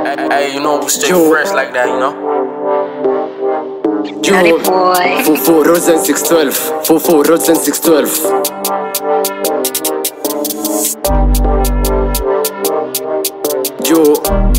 Hey, hey, you know we stay Yo. fresh like that, you know. Naughty Yo, boy. Fufu Rosen 612. Fufu Rosen 612. Yo.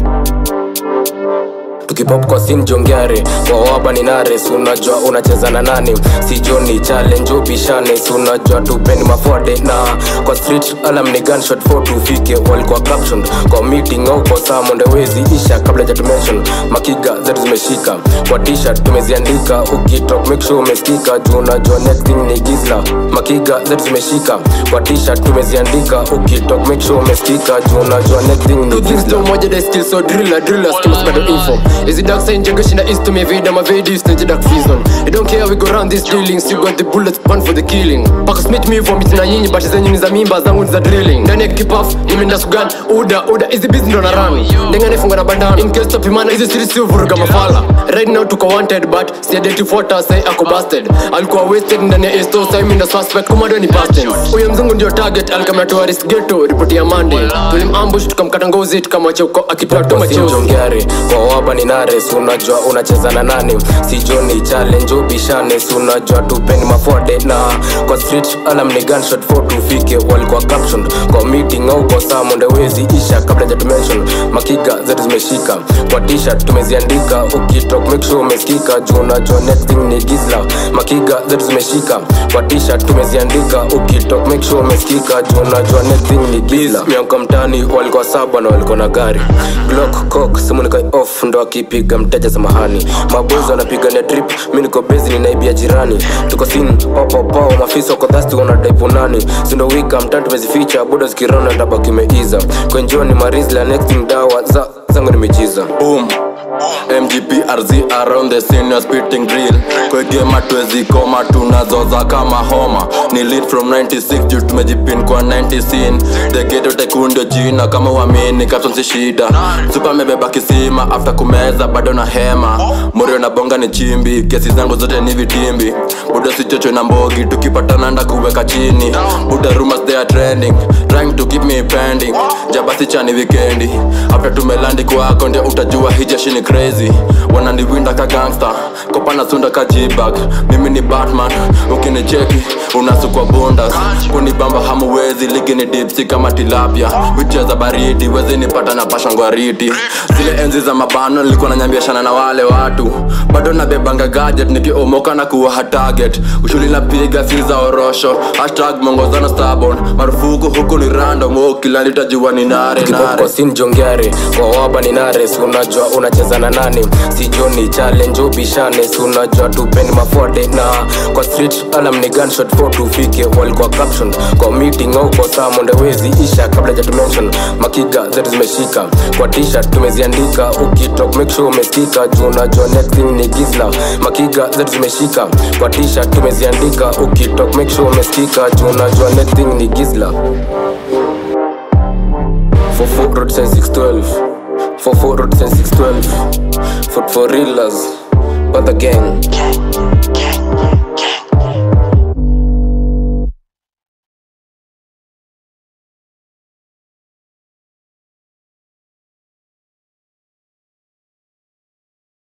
tukipop kwa sin jongare wawaba ni nares unajua unacheza na nani si joni challenge upishane si unajua tupeni mafode na kwa street alam ni gunshot 4 tufike walikuwa caption kwa meeting au kwa samonde wezi isha kabla ja tumention makiga zetu zimeshika kwa t-shirt tumeziandika ukitok make sure umesikika juu unajua next thing ni gizla makiga zetu zimeshika kwa t-shirt tumeziandika ukitok make sure umesikika juu unajua next thing ni Two things gizla to moja they still so driller driller skills bado info Is it dark side jengo shinda east to me vida ma vedi stage dark season You don't care we go round these dealings you got the bullets burn for the killing Paka smith me vomit na nyinyi but zenyu ni za mimba zangu ni za drilling Ndani ya kipaf nimeenda sugan uda uda hizi busy ndo na run Ndenga nifunga na bandana in case topimana hizi siri si vuruga mafala Right now tuko wanted but si identified say ako busted Alikuwa wasted ndani ya esto sai mimi ndo suspect kumado ni busted Huyo mzungu ndio target alikamna tourist ghetto ripoti ya Monday Tulimambush tukamkata ngozi tukamwacha huko akitoa toma chozi sinjongare kwa waba ni nares unajua unacheza na nani si joni challenge ubishane si unajua tupeni mafode na kwa street alam ni gunshot 4 tufike walikuwa caption kwa meeting au kwa samonde wezi isha kabla ja tumention makiga zetu zimeshika kwa t-shirt tumeziandika ukitok make sure umesikika juu unajua next thing ni gizla makiga zetu zimeshika kwa t-shirt tumeziandika ukitok make sure umesikika juu unajua next thing ni gizla miaka mtani walikuwa saba na walikuwa na gari glock cock simu nikai off ndo akipiga mteja samahani mabozi wanapigania trip mi niko bezi ninaibia jirani tuko sin opopao mafisa wako dhasti wanadaipunani sindo wika mtani tumezificha buda zikirona tabaki imeiza kwenjoni marizla next thing dawa za zangu nimechiza boom mgprz around the scene you're spitting drill kwegema twezi koma tunazoza kama homa ni lead from 96 juu tumejipin kwa 90 scene the ghetto tekundo jina kama uamini caption si shida super amebeba kisima after kumeza bado na hema morio na bonga ni chimbi kesi zangu zote ni vitimbi buda sichocho na mbogi tukipatana nda kuweka chini buda rumors they are trending trying to keep me pending jabasi chani wikendi after tumelandi kwako ndio utajua hii jeshi ni crazy wananiwinda ka gangster kopa na sunda ka jibag mimi ni batman ukinicheki unasukwa bundas kunibamba hamuwezi ligi ni dipsi kama tilapia wicheza baridi wezi nipata na pashangwariti zile enzi za mabano nilikuwa nanyambiashana na wale watu bado nabebanga gadget nikiomoka na kuwa target ushuli napiga si za orosho hashtag mongozano starbon marufuku huku ni random ukilanditajua ni nare Kipop nare kwa sin jongare kwa waba ni nares unajua unacheza na nani si joni challenge ubishane si unajua tupeni mafode na kwa street alam ni gunshot 4 tufike walikuwa caption kwa meeting au kwa samonde wezi isha kabla ja tumention makiga zetu zimeshika kwa t-shirt tumeziandika ukitok make sure umesikika juu unajua next thing ni gizla makiga zetu zimeshika kwa t-shirt tumeziandika ukitok make sure umesikika juu unajua next thing ni gizla For four road sense 612 For four road sense 612 Foot for reelers But the gang